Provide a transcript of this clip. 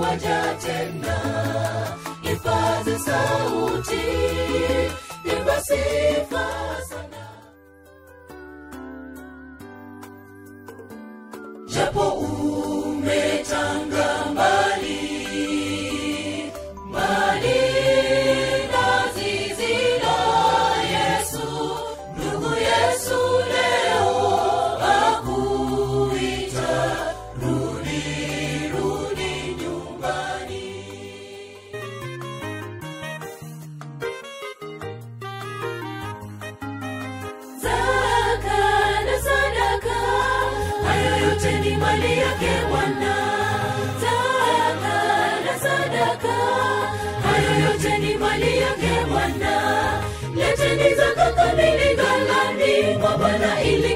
yuwaja tena ipaze sauti imba sifa sana japo umetanga mbali mbali na zizi la yesu ndugu yesu leo akuita rudi rudi nyumbani zaka na sadaka hayo yote ni mali yake bwana zaka na sadaka hayo yote ni mali yake bwana leteni zaka kamili ghalani mwa bwana ili